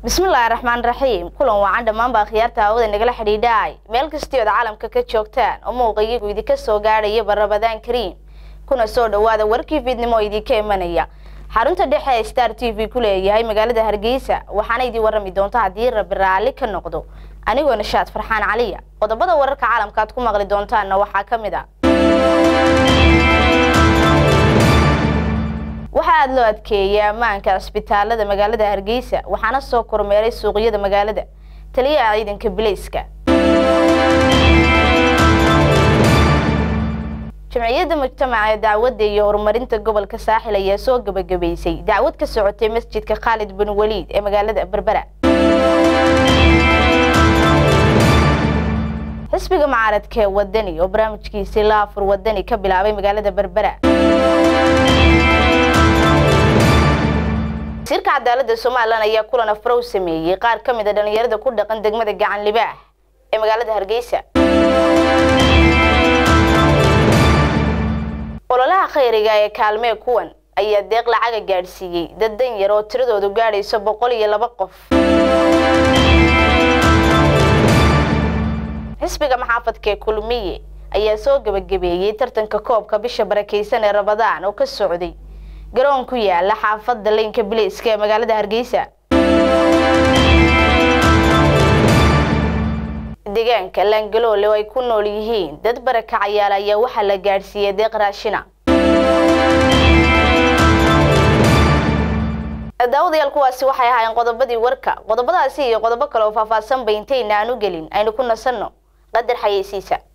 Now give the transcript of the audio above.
bismillaahi raxmaan raxiim kulan wacan dhammaanba akhyaarta hawada nagala xidhiidhaay meel kastii ood caalamka ka joogtaan oo muuqayagu idinka soo gaadhayaba rabadaan kariim kuna soo dhowaada warkii fiidnimo oo idinka imanaya xarunta dhexe ee star t v ku leeyahay magaalada hargeysa waxaana idin warrami doonta haddii rabi raalli ka noqdo anigoo nashaad farxaan caliya qodobada wararka caalamka aad ku maqli doontaanna waxaa ka mid a waxaa aada loo adkeeyay ammaanka cisbitaalada magaalada hargeysa waxaana soo kormeeray suuqyada magaalada taliyaha ciidanka bilayska jamciyadda mujtamaca ee dacwadda iyo horumarinta gobolka saaxil ayaa soo gebagabaysay dacwad ka socotay masjidka khaalid bin waliid ee magaalada berbera xisbiga mucaaradka ee wadani oo barnaamijkiisii laafur wadani ka bilaabay magaalada berbera wasiirka cadaaladda somalilan ayaa kulan afrow sameeyey qaar ka mid a dhalinyarada ku dhaqan degmada gacan libaax ee magaalada hargeysa ololaha khayriga ee kaalmee kuwan ayaa deeq lacaga gaadhsiiyey dad dan yar oo tiradoodu gaadhayso boqol iyo laba qof xisbiga maxaafadka ee kulmiye ayaa soo gebagabeeyey tartanka koobka bisha barakeysan ee rabadaan oo ka socday garoon ku yaala xaafadda leynka bilayska ee magaalada hargeysa deegaanka laangaloole oo ay ku nool yihiin dad barakacayaal ayaa waxaa la gaadhsiiyey deeq raashina daawadayaal kuwaasi waxay ahaayeen qodobadii warka qodobadaasi iyo qodobo kale oo faahfaahsan ba intayna aan u gelin aynu ku nasanno qadar xayeysiisa